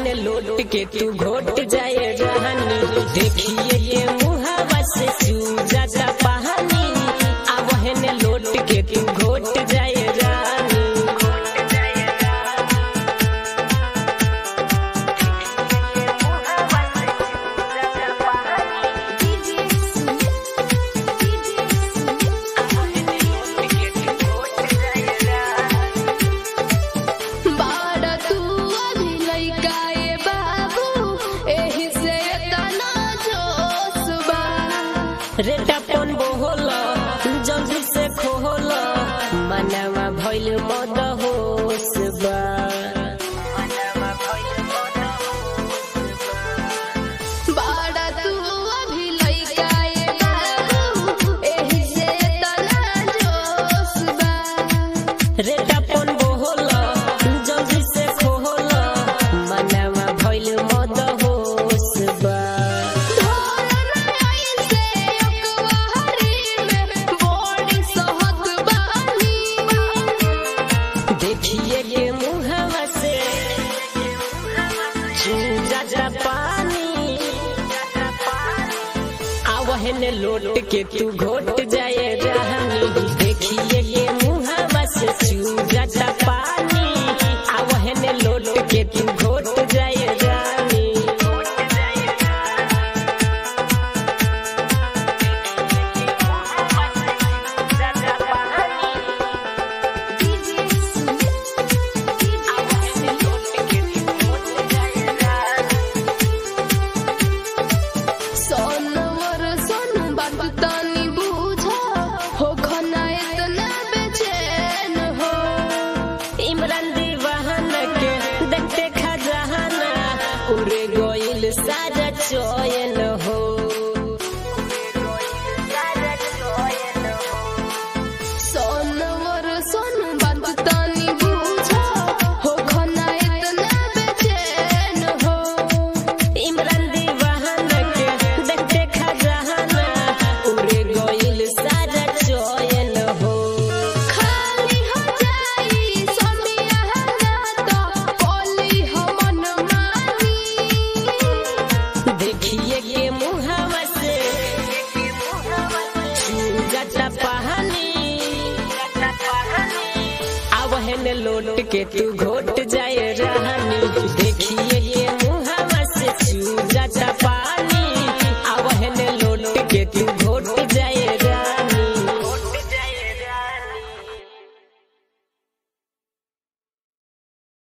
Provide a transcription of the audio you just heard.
आवहन लोट के तू घोट जाए रहनी देखिए ये मुहावा से चूजा पहानी आवहन लोट के तू घोट जाए रानी बाड़ा तू अभी लइका ए बाबू एही से तना जोश बा रेटा पन बोहल जल्दी से खोहल मनवा भइल मद होश बा बाड़ा तू अभी लइका ए बाबू एही से तना जोश बा रेटा पन बोहल जल्दी से खोहल मनवा भइल मद होश बा देखिए ये मुहावा से चूजा जा पानी आवहन लोट के तू घोट जाए रहनी देखिए ये मुहावा से चूजा जा पानी आवहन लोट के तू घोट जाए रानी सोनवर सोन बात तानी बूझा हो खना इतना बेचैन हो इमरान दीवान के देखते खजाना उरे